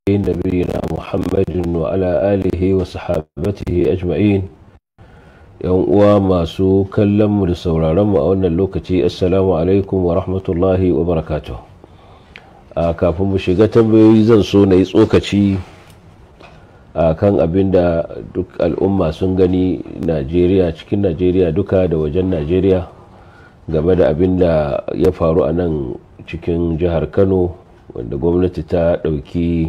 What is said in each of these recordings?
نبينا محمد وعلى آله وصحابته أجمعين yan uwa masu kallon mu da sauraron mu a wannan lokaci assalamu alaikum wa rahmatullahi wa barakatuh a kafin mu shiga tambayoyi zan so na yi tsokaci a kan abin da duk al'umma sun gani najeriya cikin najeriya duka da wajen najeriya game da abin da ya faru a nan cikin jihar kano wanda gwamnati ta ɗauki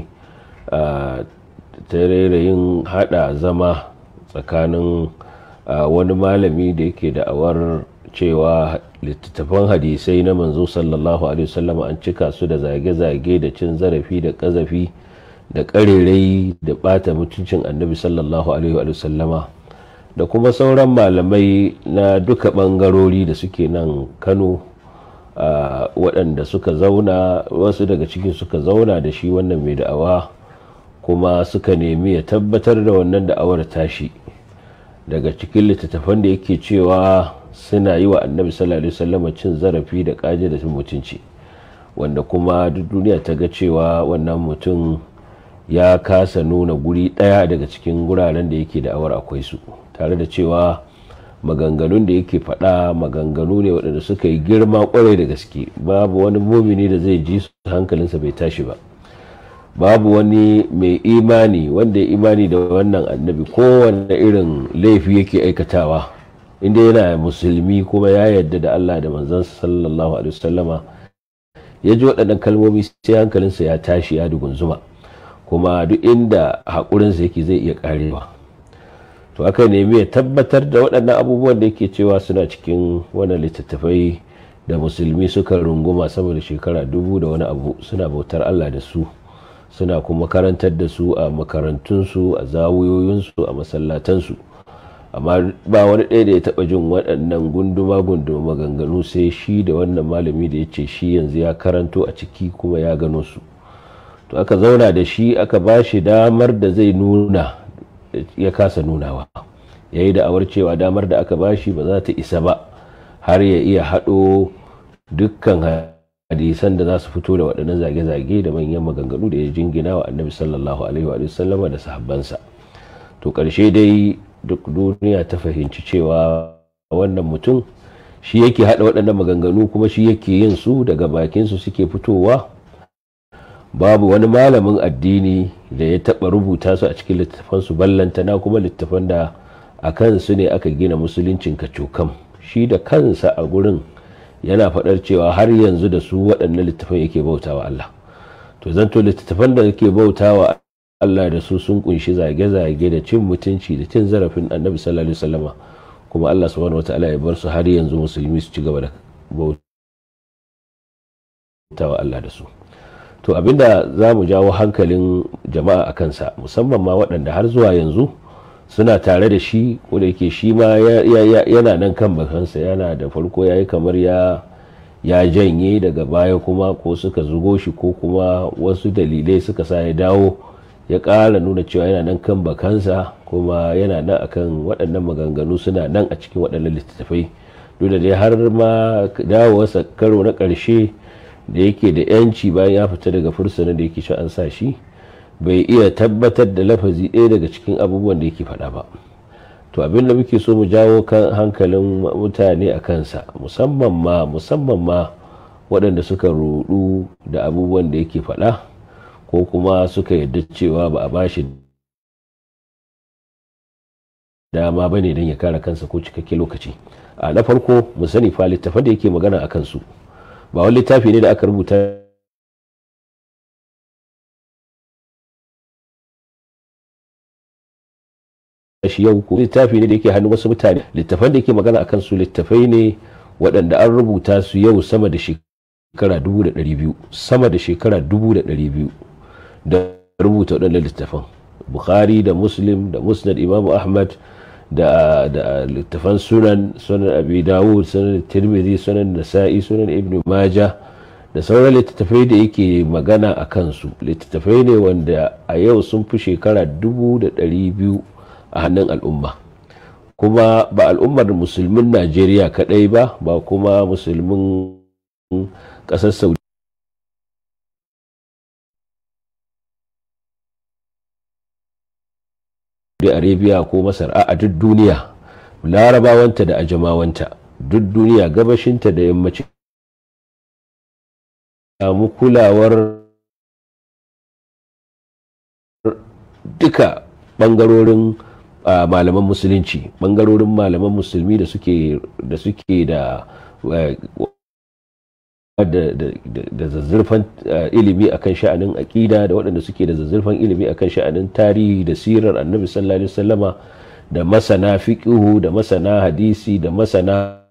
ta rairayin hada zama tsakanin wani malami da yake da'awar cewa littattafan hadisai na manzo sallallahu alaihi wasallam an cika su da zage-zage da cin zarafi da kazafi da karerai da bata mutuncin annabi sallallahu alaihi wasallama da kuma sauran malamai na duka bangarori da suke nan kano waɗanda suka zauna wasu daga cikin suka zauna da shi wannan mai da'awa kuma suka nemi ya tabbatar da wannan da'awar tashi daga cikin littattafan da yake cewa suna yi wa annabi sallallahu alaihi wasallam cin zarafi da kaje da mutunci wanda kuma duk duniya ta ga cewa wannan mutum ya kasa nuna guri daya daga cikin guraren da yake da'awar akwai su tare da cewa maganganun da yake faɗa maganganu ne waɗanda suka yi girma kwarai da gaske babu wani mumini da zai ji su hankalinsa bai tashi ba babu wani mai imani wanda ya imani da wannan annabi kowane irin laifi yake aikatawa inda yana musulmi kuma ya yadda da Allah da manzansa sallallahu alaihi wasallama ya ji waɗannan kalmomi sai hankalinsa ya tashi ya dugunzuma kuma duk inda haƙurinsa yake zai iya ƙarewa to aka nemi ya tabbatar da waɗannan abubuwan da yake cewa suna cikin wannan littattafai da musulmi suka runguma sama da shekara dubu da wani abu suna bautar Allah da su suna kuma karantar da su a makarantunsu a zawuyoyinsu a masallatansu amma ba wani ɗaya da ya taɓa jin waɗannan gunduma gunduma maganganu sai shi da wannan malami da ya ce shi yanzu ya karanto a ciki kuma ya gano su to aka zauna da shi aka ba shi damar da zai nuna ya kasa nunawa ya yi da'awar cewa damar da aka ba shi ba za ta isa ba har ya iya haɗo dukkan hadisan da za su fito da waɗannan zage-zage da manyan maganganu da ya jingina wa annabi sallallahu alaihi wa sallama da sahabbansa to ƙarshe dai duk duniya ta fahimci cewa wannan mutum shi yake haɗa waɗannan maganganu kuma shi yake yin su daga bakinsu suke fitowa babu wani malamin addini da ya taɓa rubuta su a cikin littattafansu ballantana kuma littattafan da a kansu ne aka gina musuluncin kacokam shi da kansa a gurin yana faɗar cewa har yanzu da su waɗannan littafan yake bautawa Allah to zanto littattafan da yake bautawa Allah da su sun kunshi zage-zage da cin mutunci da cin zarafin annabi sallallahu alaihi wasallama kuma Allah subhanahu wataala ya bar su har yanzu musulmi su ci gaba da bautawa Allah da su to abinda za mu jawo hankalin jama'a a kansa musamman ma waɗanda har zuwa yanzu suna tare da shi ko da yake shi ma yana nan kan bakansa yana da farko ya yi kamar ya ya janye daga baya kuma ko suka zugo shi ko kuma wasu dalilai suka sa ya dawo ya ƙara nuna cewa yana nan kan bakansa kuma yana nan akan waɗannan maganganu suna nan a cikin waɗannan littattafai duk da dai har ma dawowarsa karo na ƙarshe da yake da yanci bayan ya fita daga fursunan da yake shi an sa shi bai iya tabbatar da lafazi ɗaya daga cikin abubuwan da yake faɗa ba to abin da muke so mu jawo kan hankalin mutane a kansa musamman ma musamman ma waɗanda suka rudu da abubuwan da yake faɗa ko kuma suka yarda cewa ba a bashi dama bane don ya kare kansa ko cikakke lokaci a na farko mu sani fa littafan da yake magana a kansu ba wani littafi ne da aka rubuta shi yau ko littafi ne da yake hannun wasu mutane littafan da yake magana akan su littafai ne waɗanda an rubuta su yau sama da shekara dubu da ɗari biyu sama da shekara dubu da ɗari biyu da rubuta waɗannan littafan bukhari da muslim da musnad imamu ahmad da da littafan sunan sunan abi dawud sunan tirmidhi sunan nasa'i sunan ibnu majah da sauran littattafai da yake magana a kansu littattafai ne wanda a yau sun fi shekara dubu da ɗari biyu a hannun al'umma kuma ba al'ummar musulmin najeriya kadai ba ba kuma musulmin ƙasar saudi arabia ko masar a duk duniya larabawanta da ajamawanta duk duniya gabashinta da yammacin samu kulawar duka bangarorin malaman musulunci bangarorin malaman musulmi da suke da suke da da zazzurfan ilimi akan sha'anin aƙida da waɗanda suke da zazzurfan ilimi akan sha'anin tarihi da sirar annabi sallallahu alaihi wasallama da masana fiqihu da masana hadisi da masana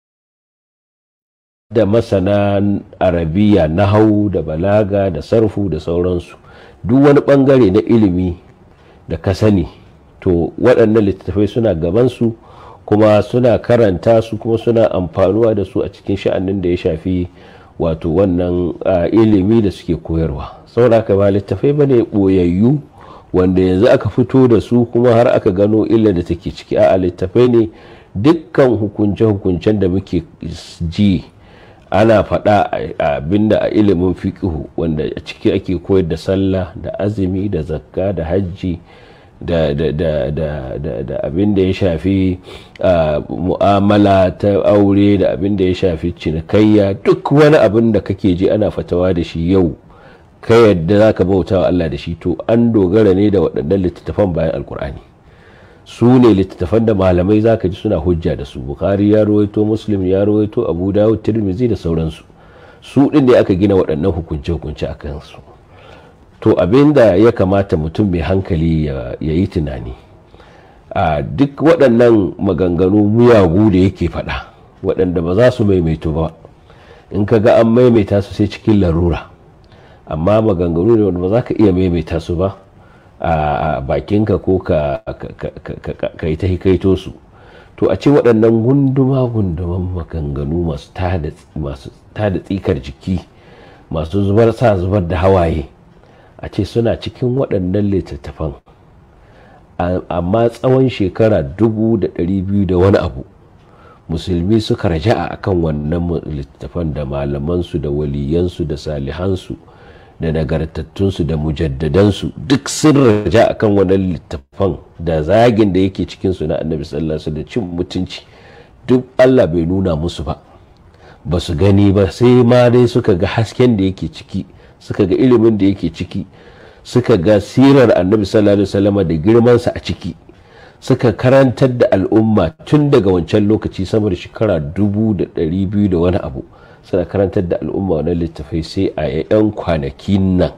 da masana arabiya nahau da balaga da sarfu da sauransu duk wani bangare na ilimi da ka sani to waɗannan littattafai suna gabansu kuma suna karanta su kuma suna amfanuwa da su a cikin sha'anin da ya shafi wato wannan ilimi da suke koyarwa saboda ba littattafai ba ne ɓoyayyu wanda yanzu aka fito da su kuma har aka gano illa da take ciki a littattafai ne dukkan hukunce-hukuncen da muke ji ana faɗa abinda a ilimin fiƙihu wanda a ciki ake koyar da sallah da azumi da zakka da hajji da abin da ya shafi mu'amala ta aure da abin da ya shafi cinikayya duk wani abin da kake ji ana fatawa da shi yau ka yadda za ka bauta wa Allah da shi to an dogara ne da waɗannan littattafan bayan alkur'ani su ne littattafan da malamai za ka ji suna hujja da su bukari ya rawaito muslim ya rawaito abu dawud tirmizi da sauransu su ɗin da aka gina waɗannan hukunce-hukunce a kansu to abin da ya kamata mutum mai hankali ya yi tunani a duk waɗannan maganganu miyagu da yake faɗa waɗanda ba za su maimaito ba in ka ga an maimaita su sai cikin larura amma maganganu ne wanda ba za ka iya maimaita su ba a bakinka ko ka yi ta hikaito su to a ce waɗannan gunduma-gunduman maganganu masu tada tsikar jiki masu zubar sa zubar da hawaye a ce suna cikin waɗannan littattafan amma tsawon shekara dubu da ɗari biyu da wani abu musulmi suka raja'a akan wannan littattafan da malamansu da waliyansu da salihansu da nagartattunsu da mujaddadansu duk sun raja akan wannan littattafan da zagin da yake cikinsu na annabi sallallahu da cin mutunci duk allah bai nuna musu ba ba su gani ba sai ma dai suka ga hasken da yake ciki suka ga ilimin da yake ciki suka ga sirar annabi sallallahu alaihi wasallam da girmansa a ciki suka karantar da al'umma tun daga wancan lokaci sama da shekara dubu da ɗari biyu da wani abu suna karantar da al'umma wani littafai sai a 'yan kwanaki nan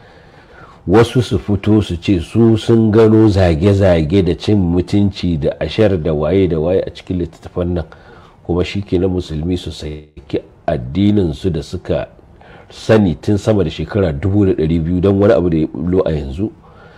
wasu su fito su ce su sun gano zage-zage da cin mutunci da ashar da waye da waye a cikin littattafan nan kuma shi ke na musulmi su saki addinin su da suka sani tun sama da shekara 200 don wani abu da ya bulo a yanzu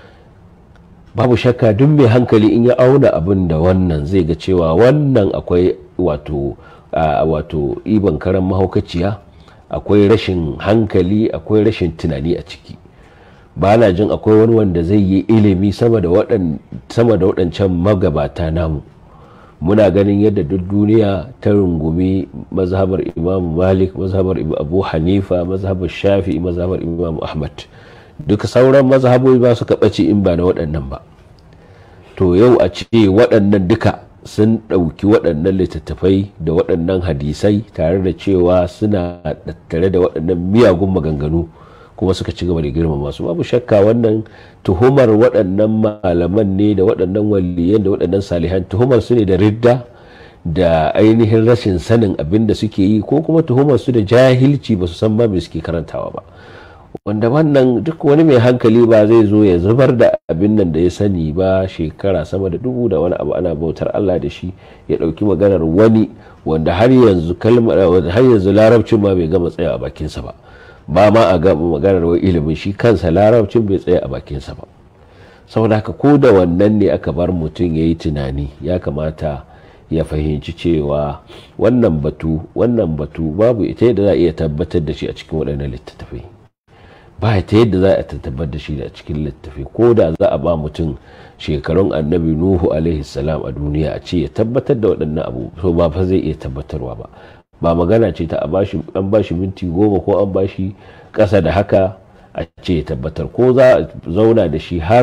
babu shakka duk mai hankali in ya auna abin da wannan zai ga cewa wannan akwai wato wato iban karan mahaukaciya akwai rashin hankali akwai rashin tunani a ciki ba na jin akwai wani wanda zai yi ilimi sama da waɗancan magabata namu muna ganin yadda duk duniya ta rungumi mazhabar imam malik mazhabar abu hanifa mazhabar shafi mazhabar imam ahmad duka sauran mazhabobi ba su ɓace in ba na waɗannan ba to yau a ce waɗannan duka sun ɗauki waɗannan littattafai da waɗannan hadisai tare da cewa suna tattare da waɗannan miyagun maganganu kuma suka ci gaba da girmama su babu shakka wannan tuhumar waɗannan malaman ne da waɗannan waliyan da waɗannan salihan tuhumar su ne da ridda da ainihin rashin sanin abin da suke yi ko kuma tuhumar su da jahilci ba su san ba me suke karantawa ba wanda wannan duk wani mai hankali ba zai zo ya zubar da abin nan da ya sani ba shekara sama da dubu da wani abu ana bautar Allah da shi ya ɗauki maganar wani wanda har yanzu kalmar har yanzu larabcin ma bai gama tsaya a bakinsa ba ba ma a ga maganar wai ilimin shi kansa larabcin bai tsaya a bakinsa ba saboda haka ko da wannan ne aka bar mutum ya yi tunani ya kamata ya fahimci cewa wannan batu wannan batu babu ita yadda za a iya tabbatar da shi a cikin waɗannan littattafai ba ta yadda za a tabbatar da shi a cikin littattafai ko da za a ba mutum shekarun annabi nuhu alaihi salam a duniya a ce ya tabbatar da waɗannan abu so ba fa zai iya tabbatarwa ba ba magana ce ta an bashi minti goma ko an bashi ƙasa da haka a ce ya tabbatar ko za a zauna da shi har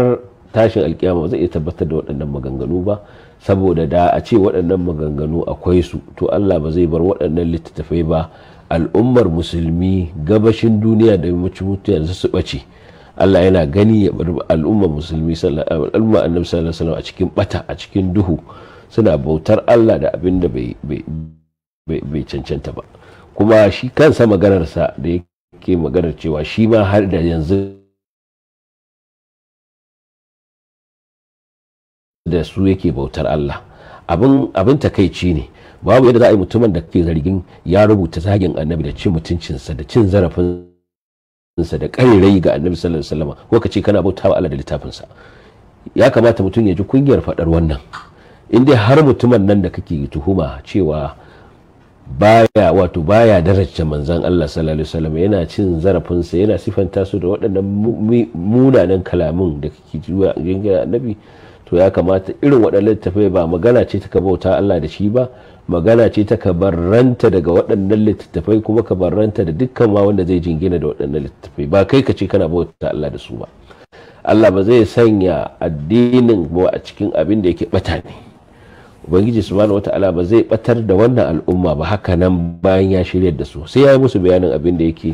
tashin alkiyama ba zai iya tabbatar da waɗannan maganganu ba saboda da a ce waɗannan maganganu akwai su to Allah ba zai bar waɗannan littattafai ba al'ummar musulmi gabashin duniya da yammacin mutu yanzu su ɓace Allah yana gani ya bar al'ummar musulmi al'ummar annabi sallallahu alaihi wasallam a cikin bata a cikin duhu suna bautar Allah da abin da bai bai cancanta ba kuma shi kansa maganarsa da yake maganar cewa shi ma har da yanzu da su yake bautar Allah abin abin takaici ne babu yadda za a yi mutumin da ke zargin ya rubuta zagin annabi da cin mutuncinsa da cin zarafinsa da ƙarirai ga annabi sallallahu alaihi wasallam ko ka ce kana bautawa Allah da littafinsa ya kamata mutum ya ji kungiyar faɗar wannan in dai har mutumin nan da kake tuhuma cewa baya wato baya daraja manzan Allah sallallahu alaihi wasallam yana cin zarafinsa yana sifanta su da waɗannan munanan kalamun da kake zuwa gangan annabi to ya kamata irin waɗannan littattafai ba magana ce ta bauta Allah da shi ba magana ce ta kabarranta daga waɗannan littattafai kuma kabarranta da dukkan ma wanda zai jingina da waɗannan littattafai ba kai ka ce kana bauta Allah da su ba Allah ba zai sanya addinin ba a cikin abin da yake bata ne ubangiji subhanahu wata'ala ba zai batar da wannan al'umma ba haka nan bayan ya shirya da su sai ya yi musu bayanin abin da yake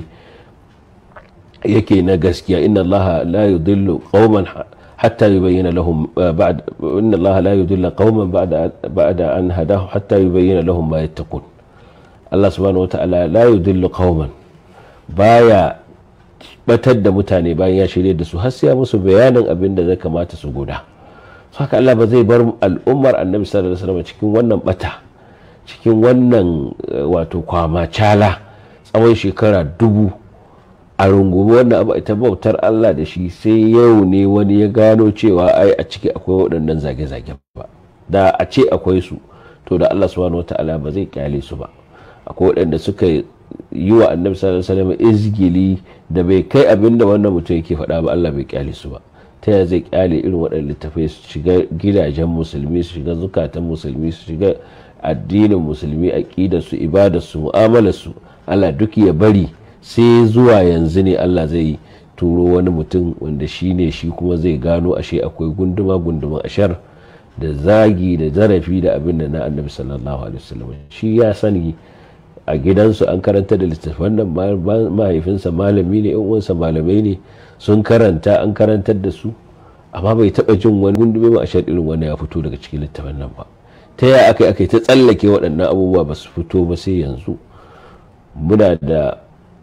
yake na gaskiya inna allaha la yudillu qauman hatta yubayyana lahum ba'd inna allaha la yudillu qauman ba'da ba'da an hadahu hatta yubayyana lahum ma yattaqun Allah subhanahu wata'ala la yudillu qauman baya batar da mutane bayan ya shirya da su har sai ya musu bayanin abin da zai kamata su guda haka Allah ba zai bar al'ummar annabi sallallahu alaihi wasallam cikin wannan bata cikin wannan wato kwama cala tsawon shekara dubu a rungumi wannan abu ita bautar Allah da shi sai yau ne wani ya gano cewa ai a ciki akwai waɗannan zage-zage ba da a ce akwai su to da Allah subhanahu wata'ala ba zai kyale su ba akwai waɗanda suka yi wa annabi sallallahu alaihi wasallam izgili da bai kai abin da wannan mutum yake faɗa ba Allah bai kyale su ba ta yaya zai kyale irin waɗanda littafai su shiga gidajen musulmi su shiga zukatan musulmi su shiga addinin musulmi aƙidar su ibadar su mu'amalar su Allah duk ya bari sai zuwa yanzu ne Allah zai turo wani mutum wanda shi ne shi kuma zai gano ashe akwai gunduma gunduma ashar da zagi da zarafi da abin da na annabi sallallahu alaihi wasallam shi ya sani a gidansu an karanta da littattafan nan mahaifinsa malami ne yan uwansa malamai ne sun karanta an karantar da su amma bai taba jin wani gundume ma a irin wannan ya fito daga cikin littafin nan ba ta yaya aka aka ta tsallake waɗannan abubuwa ba su fito ba sai yanzu muna da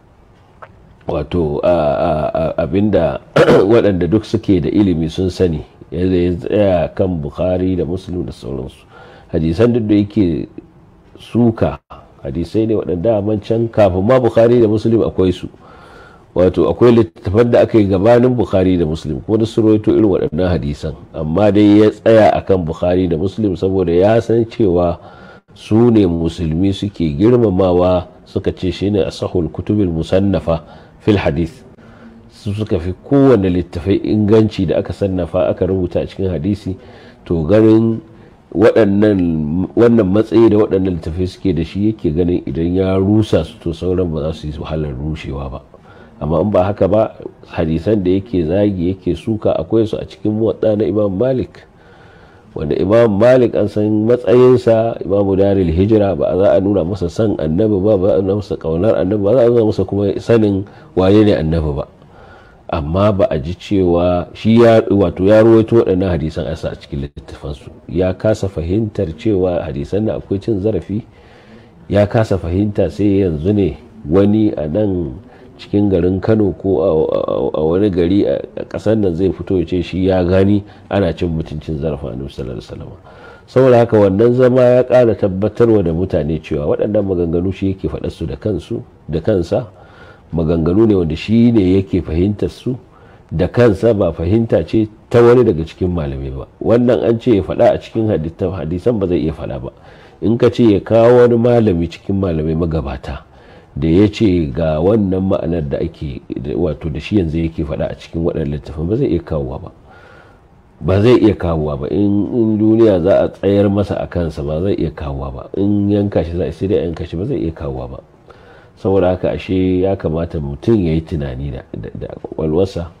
wato abinda waɗanda duk suke da ilimi sun sani yadda ya tsaya kan bukhari da muslim da sauransu hadisan duk da yake suka hadisai ne waɗanda can kafin ma bukhari da muslim akwai su wato akwai littattafan da aka yi gabanin bukhari da muslim kuma da su rawaito irin waɗannan hadisan amma dai ya tsaya akan bukhari da muslim saboda ya san cewa su ne musulmi suke girmamawa suka ce shine asahul kutubil musannafa fil hadith su suka fi kowane littafai inganci da aka sannafa aka rubuta a cikin hadisi to ganin wannan matsayi da waɗannan littafai suke da shi yake ganin idan ya rusa su to sauran ba za su yi wahalar rushewa ba amma in ba haka ba hadisan da yake zagi yake suka akwai su a cikin muwadda na imam malik wanda imam malik an san matsayinsa imamu daril hijira ba za a nuna masa san annabi ba ba a nuna masa kaunar annabi ba za a nuna masa kuma sanin waye ne annabi ba amma ba a ji cewa shi ya wato ya ruwaito waɗannan hadisan asa a cikin littafansu ya kasa fahimtar cewa hadisan da akwai cin zarafi ya kasa fahimta sai yanzu ne wani a nan cikin garin kano ko a wani gari a ƙasar nan zai fito ya ce shi ya gani ana cin mutuncin zarafin annabi sallallahu alaihi wasallam saboda haka wannan zama ya ƙara tabbatarwa da mutane cewa waɗannan maganganu shi yake faɗar su da kansu da kansa maganganu ne wanda shi ne yake fahimtar su da kansa ba fahimta ce ta wani daga cikin malamai ba wannan an ce ya faɗa a cikin hadisan ba zai iya faɗa ba in ka ce ya kawo wani malami cikin malamai magabata da ya ce ga wannan ma'anar da ake wato da shi yanzu yake faɗa a cikin waɗannan littafin ba zai iya kawowa ba ba zai iya kawowa ba in duniya za a tsayar masa a kansa ba zai iya kawowa ba in yanka shi za a sai da yanka shi ba zai iya kawowa ba saboda haka ashe ya kamata mutum ya yi tunani da kwakwalwarsa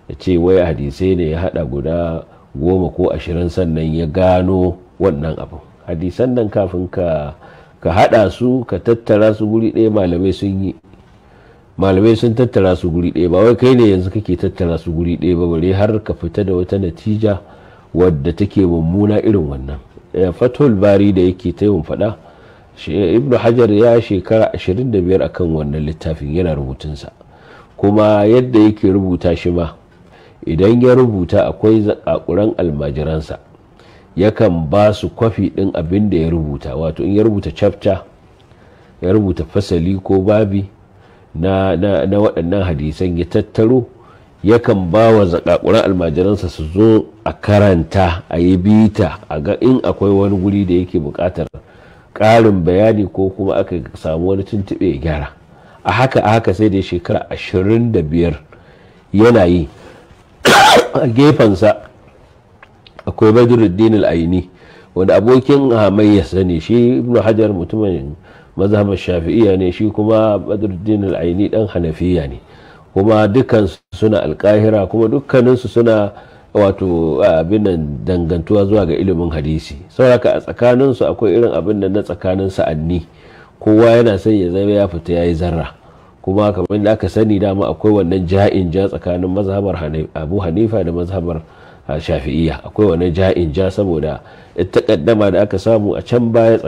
ya ce wai hadisai ne ya hada guda goma ko ashirin sannan ya gano wannan abu hadisan nan kafin ka ka hada su ka tattara su guri ɗaya malamai sun yi malamai sun tattara su guri ɗaya ba wai kai ne yanzu kake tattara su guri ɗaya ba bare har ka fita da wata natija wadda take mummuna irin wannan fatul bari da yake ta yin faɗa ibnu hajar ya shekara 25 akan wannan littafin yana rubutunsa kuma yadda yake rubuta shi ma idan ya rubuta akwai zakakuran almajiransa yakan ba su kwafi ɗin abin da ya rubuta wato in ya rubuta chapter ya rubuta fasali ko babi na, na, na waɗannan hadisan ya tattaro yakan ba wa zakakuran almajiransa su zo a karanta a yi bita a ga in akwai wani guri da yake buƙatar ƙarin bayani ko kuma aka samu wani tuntuɓe ya gyara a haka a haka sai da shekara ashirin da biyar yana yi a gefensa akwai badruddin al'aini wanda abokin hamayyarsa ne shi ibnu hajar mutumin mazhabar shafi'iya ne shi kuma badruddin al'aini dan hanafiya ne kuma dukkan suna alkahira kuma dukkaninsu suna wato abin nan dangantuwa zuwa ga ilimin hadisi sauraka a tsakaninsu akwai irin abin nan na tsakanin sa'anni kowa yana son ya zama ya fita ya yi zarra kuma kamar da aka sani dama akwai wannan ja'in ja tsakanin mazhabar abu hanifa da mazhabar shafi'iyya akwai wannan ja'in ja saboda takaddama da aka samu a can baya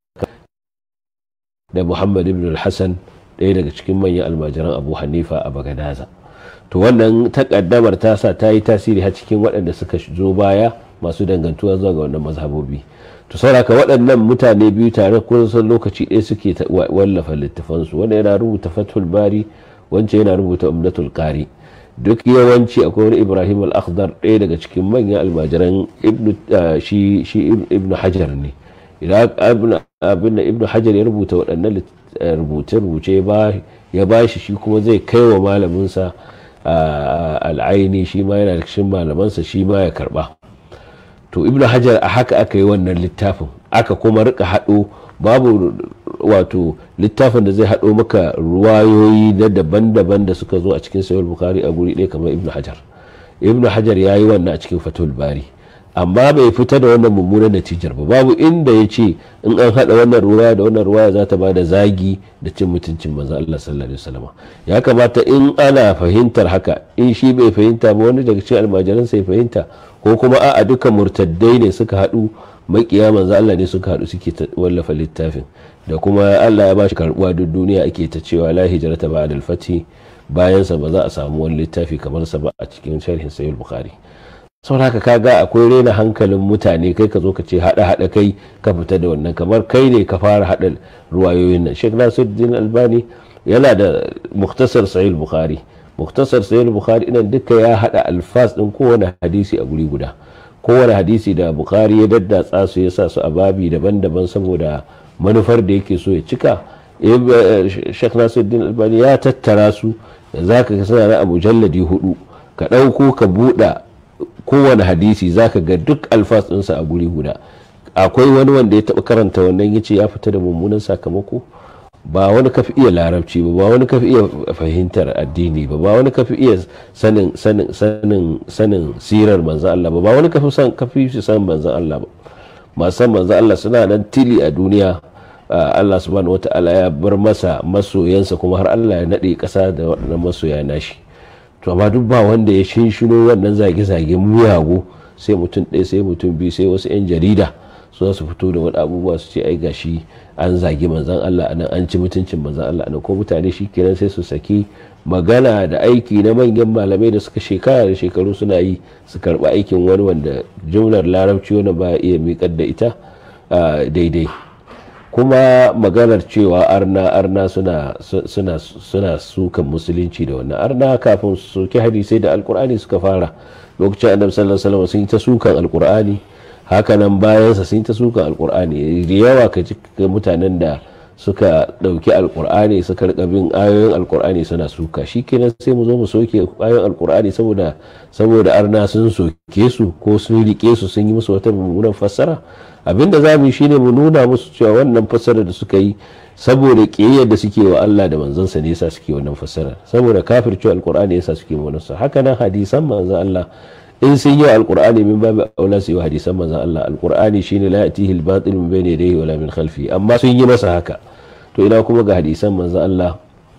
da muhammad ibn al-hassan ɗaya daga cikin manyan almajiran abu hanifa a bagadaza to wannan takaddamar ta sa ta yi tasiri har cikin waɗanda suka zo baya masu dangantuwa zuwa ga wannan mazhabobi to sauraka waɗannan mutane biyu tare kusan lokaci ɗaya suke wallafa littafansu wanda yana rubuta fathul bari wancan yana rubuta umdatul qari duk yawanci akwai wani ibrahim al-akhdar ɗaya daga cikin manyan almajiran shi ibnu hajar ne idan abin da ibnu hajar ya rubuta waɗannan rubuce-rubuce ya ba shi shi kuma zai kai wa malaminsa al'aini shi ma yana da cikin malamansa shi ma ya karba to ibnu hajar a haka aka yi wannan littafin aka kuma rika haɗo babu wato littafin da zai haɗo maka ruwayoyi na daban-daban da suka zo a cikin sayar bukari a guri ɗaya kamar ibnu hajar ibnu hajar ya yi wannan a cikin fatul bari amma bai fita da wannan mummunan natijar ba babu inda ya ce in an haɗa wannan ruwa da wannan ruwa za ta ba da zagi da cin mutuncin manzo Allah sallallahu alaihi wasallam ya kamata in ana fahimtar haka in shi bai fahimta ba wani daga cikin almajiran sai fahimta ko kuma a'a duka murtaddai ne suka haɗu makiya manzo Allah ne suka haɗu suke wallafa littafin da kuma Allah ya bashi karbuwa duk duniya ake ta cewa la hijrata ba'da al-fathi bayan sa ba za a samu wani littafi kamar sa ba a cikin sharhin sahih bukhari saboda haka kaga akwai rena hankalin mutane kai ka zo ka ce hada hada kai ka fita da wannan kamar kai ne ka fara hada ruwayoyin nan Sheikh Nasiruddin Albani yana da muktasar sahih bukhari muktasar sahih bukhari inan duka ya hada alfas din kowane hadisi a guri guda kowane hadisi da bukhari ya daddatsa su ya sa su a babi daban-daban saboda manufar da yake so ya cika Sheikh Nasiruddin Albani ya tattara su za ka suna a mujalladi hudu ka ɗauko ka buɗa kowane hadisi zaka ga duk alfas ɗinsa a guri guda akwai wani wanda ya taɓa karanta wannan ya ce ya fita da mummunan sakamako ba wani kafi iya larabci ba ba wani kafi iya fahimtar addini ba ba wani kafi iya sanin sanin sanin sanin sirar manzan Allah ba ba wani kafi san kafi shi san manzan Allah ba masu san manzan Allah suna nan tili a duniya Allah subhanahu wataala ya bar masa masoyansa kuma har Allah ya naɗe ƙasa da waɗannan masoya nashi to amma duk ba wanda ya shinshino wannan zage-zage muyago sai mutum ɗaya sai mutum biyu sai wasu 'yan jarida su su fito da wani abubuwa su ce ai gashi an zagi manzan Allah anan an ci mutuncin manzan Allah anan ko mutane shi kenan sai su saki magana da aiki na manyan malamai da suka shekara da shekaru suna yi su karɓi aikin wani wanda jumlar larabci wani ba iya miƙar da ita daidai kuma maganar cewa arna arna suna suna suna sukan musulunci da wannan arna kafin su soki hadisai da alkur'ani suka fara lokacin annabi sallallahu alaihi wasallam sun yi ta sukan alkur'ani hakanan bayansa sun yi ta sukan alkur'ani da yawa ka ji mutanen da suka dauki alkur'ani suka rika bin ayoyin alkur'ani suna suka shikenan sai mu zo mu soke ayoyin alkur'ani saboda saboda arna sun soke su ko sun rike su sun yi musu wata mummunan fassara abinda za mu yi shine mu nuna musu cewa wannan fassara da suka yi saboda ƙiyayyar da suke wa Allah da manzansa ne yasa suke wannan fassara saboda kafircewa alqur'ani yasa suke wannan sa haka nan hadisan manzon Allah in sun yi alqur'ani min babu aula su yi hadisan manzon Allah alqur'ani shine la yatihi al-batil min bayni yadayhi wala min khalfi amma sun yi masa haka to ina kuma ga hadisan manzon Allah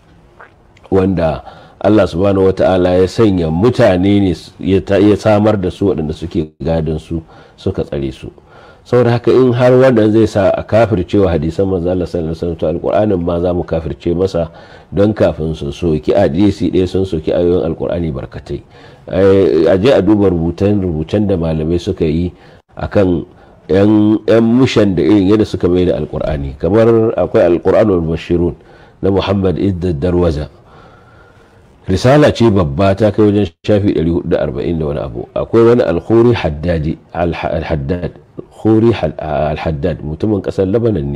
wanda Allah subhanahu wata'ala ya sanya mutane ne ya samar da su waɗanda suke gadon su suka tsare su saboda haka in har wannan zai sa a kafircewa hadisan manzo Allah sallallahu alaihi wasallam to alqur'anin ma za mu kafirce masa don kafin su soki hadisi ɗaya sun soki ayoyin alqur'ani barkatai a je a duba rubutan rubutan da malamai suka yi akan yan yan mushan da irin yadda suka mai da alqur'ani kamar akwai alqur'anul bashirun na Muhammad Idda Darwaza risala ce babba ta kai wajen shafi 440 da wani abu akwai wani alkhuri haddadi al-haddad khuri al-haddad mutumin kasar labanan ne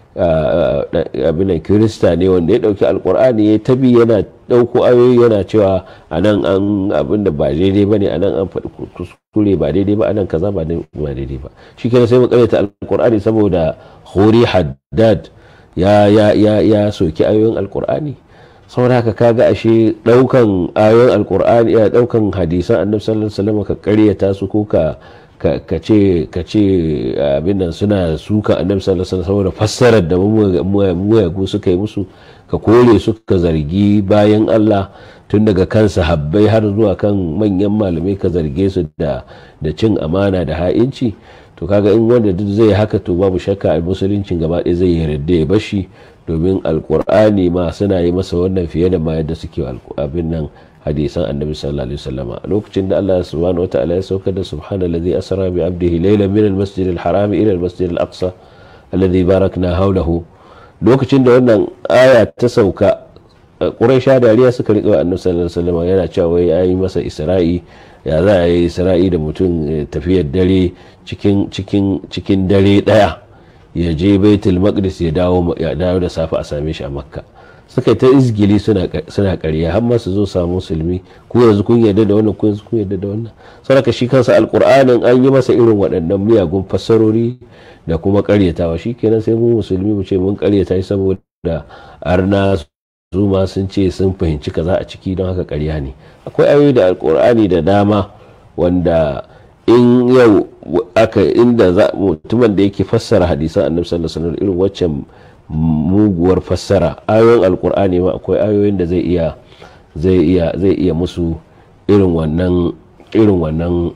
abinan kirista ne wanda ya dauki alkur'ani ya tabi yana dauko ayoyi yana cewa a nan an abin da ba daidai ba ne a nan an faɗi kuskure ba daidai ba a nan kaza ba daidai ba shi kenan sai mu karyata alkur'ani saboda khuri haddad ya ya soki ayoyin alkur'ani saboda haka kaga ashe daukan ayoyin alkur'ani ya daukan hadisan annabi sallallahu alaihi wasallam ka karyata su ko ka ka ce ka ce abin nan suna suka annabi sallallahu alaihi wasallam saboda fassarar da muyagu suka yi musu ka kore su ka zargi bayan Allah tun daga kan sahabbai har zuwa kan manyan malamai ka zarge su da da cin amana da ha'inci to kaga in wanda duk zai haka to babu shakka a musuluncin gaba ɗaya zai yarda ya bashi domin alkur'ani ma suna yi masa wannan fiye da ma yadda suke abin nan hadisan annabi sallallahu alaihi wasallam lokacin da Allah subhanahu wataala ya sauka da subhanallazi asra bi abdihi laylan min almasjid alharam ila almasjid alaqsa alladhi barakna hawlahu lokacin da wannan aya ta sauka quraisha dariya suka riƙe wa annabi sallallahu alaihi wasallam yana cewa wai yayi masa isra'i ya za a yi isra'i da mutum tafiyar dare cikin cikin cikin dare daya ya je baitul maqdis ya dawo ya dawo da safe a same shi a makka suka ta izgili suna ƙarya har ma su zo samu musulmi ko yanzu kun yarda da wannan ko yanzu kun yarda da wannan saboda shi kansa alqur'anin an yi masa irin waɗannan miyagun fassarori da kuma ƙaryatawa shikenan sai mu musulmi mu ce mun ƙaryata shi saboda arna su ma sun ce sun fahimci kaza a ciki don haka ƙarya ne akwai ayoyi da alqur'ani da dama wanda in yau aka inda mutumin da yake fassara hadisan annabi sallallahu alaihi wasallam irin waccan muguwar fassara ayoyin alkur'ani ma akwai ayoyin da zai iya zai iya zai iya musu irin wannan irin wannan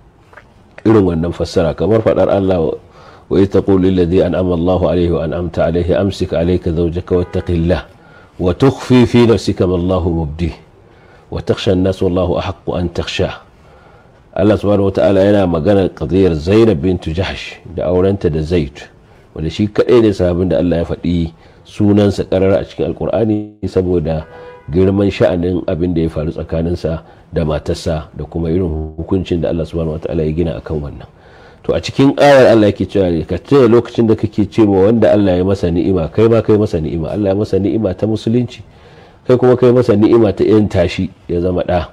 irin wannan fassara kamar fadar Allah wa ita qulu alladhi an'ama Allah alayhi wa an'amta alayhi amsik alayka zawjaka wattaqillah wa tukhfi fi nafsika ma Allah mubdi wa takhsha an-nas wallahu ahaqqu an takhsha Allah subhanahu wa ta'ala yana magana qadiyar Zainab bint Jahsh da aurenta da Zaid wanda shi kaɗai ne sahabin da Allah ya faɗi sunansa ƙarar a cikin alkur'ani saboda girman sha'anin abin da ya faru tsakaninsa da matarsa da kuma irin hukuncin da Allah subhanahu wataala ya gina akan wannan to a cikin ayar Allah yake cewa ka tuna lokacin da kake cewa wanda Allah ya masa ni'ima kai ma kai masa ni'ima Allah ya masa ni'ima ta musulunci kai kuma kai masa ni'ima ta yan tashi ya zama ɗa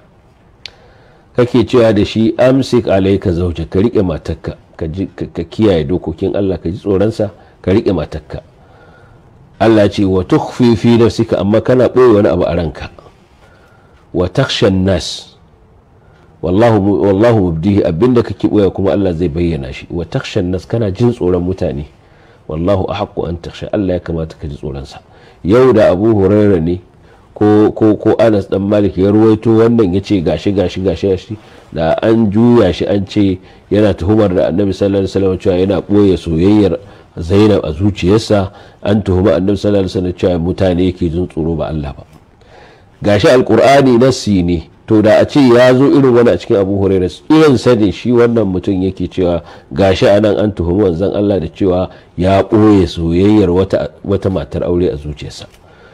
kake cewa da shi amsik alayka zawja ka rike matarka ka kiyaye dokokin Allah ka ji tsoronsa ka riƙe matakka Allah ce wa tukhfi fi nafsika amma kana ɓoye wani abu a ranka wa takshan nas wallahu wallahu mubdihi abinda kake ɓoye kuma Allah zai bayyana shi wa takshan nas kana jin tsoron mutane wallahu ahaqqu an taksha Allah ya kamata ka ji tsoronsa yau da Abu Hurairah ne ko ko ko Anas dan Malik ya ruwaito wannan yace gashi gashi gashi gashi da an juya shi an ce yana tuhumar da Annabi sallallahu alaihi wasallam cewa yana boye soyayyar Zainab a zuciyarsa an tuhuma Annabi sallallahu alaihi wasallam cewa mutane yake jin tsoro ba Allah ba gashi alqur'ani nassi ne to da a ce ya zo irin wani a cikin Abu Hurairah irin sani shi wannan mutum yake cewa gashi anan an tuhumi wanzan Allah da cewa ya boye soyayyar wata wata matar aure a zuciyarsa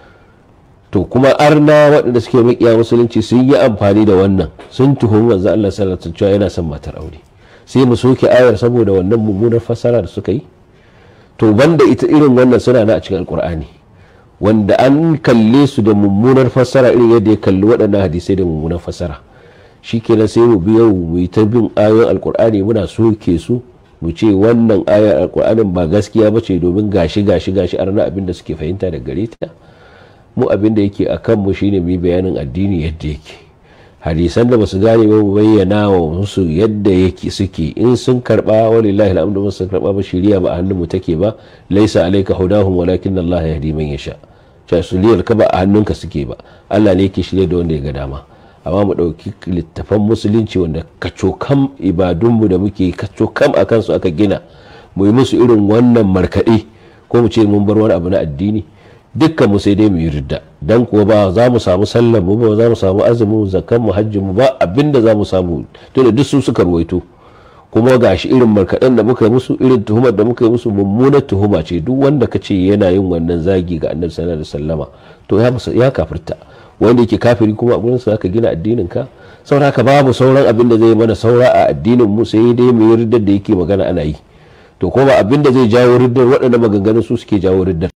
to kuma arna waɗanda suke makiya musulunci sun yi amfani da wannan sun tuhumi manzo Allah sallallahu alaihi wasallam yana son matar aure sai mu soke ayar saboda wannan mummunar fassara da suka yi to banda ita irin wannan suna na a cikin alkur'ani wanda an kalle su da mummunar fassara irin yadda ya kalli waɗannan hadisai da mummunar fassara shikenan sai mu biyo mu yi ta bin ayoyin alkur'ani muna soke su mu ce wannan ayar alkur'anin ba gaskiya ba ce domin gashi gashi gashi arna abin da suke fahimta da gare ta mu abin da yake a kanmu shine mu yi bayanin addini yadda yake hadisan da basu gane ba mu bayyana wa musu yadda yake suke in sun karba walillahi alhamdu sun karba ba shiriya ba a hannun mu take ba laisa alayka hudahum walakin Allah yahdi man yasha ta shiriyar ka ba a hannunka suke ba Allah ne yake shirye da wanda ya ga dama amma mu ɗauki littafan musulunci wanda kacokam ibadunmu da muke kacokam a kansu aka gina mu yi musu irin wannan markaɗe ko mu ce mun bar wani abu na addini dukkan mu sai dai mu yi ridda dan kuwa ba za mu samu sallar mu ba za mu samu azumin zakkan mu hajjin mu ba abinda za mu samu to da duk su suka ruwaito kuma gashi irin markaɗen da muka yi musu irin tuhumar da muka yi musu mummunar tuhuma ce duk wanda ka ce yana yin wannan zagi ga annabi sallallahu alaihi wasallama to ya kafirta wanda yake kafiri kuma a gurin sa aka gina addinin ka saboda haka babu sauran abin da zai mana saura a addinin mu sai dai mu yi riddar da yake magana ana yi to kuma abin da zai jawo riddar waɗannan maganganun su suke jawo riddar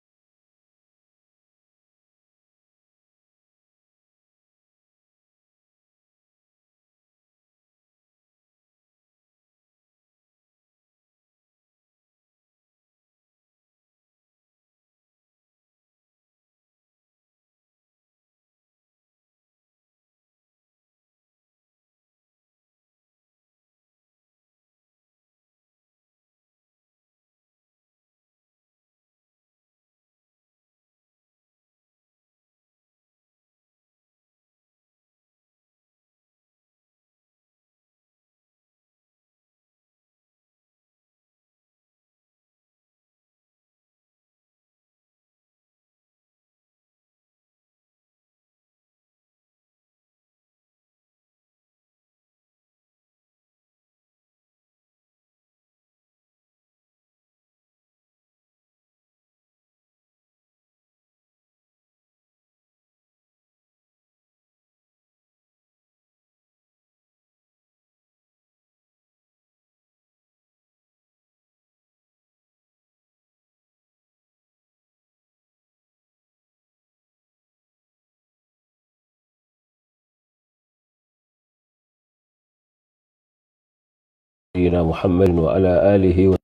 نبينا محمد وعلى آله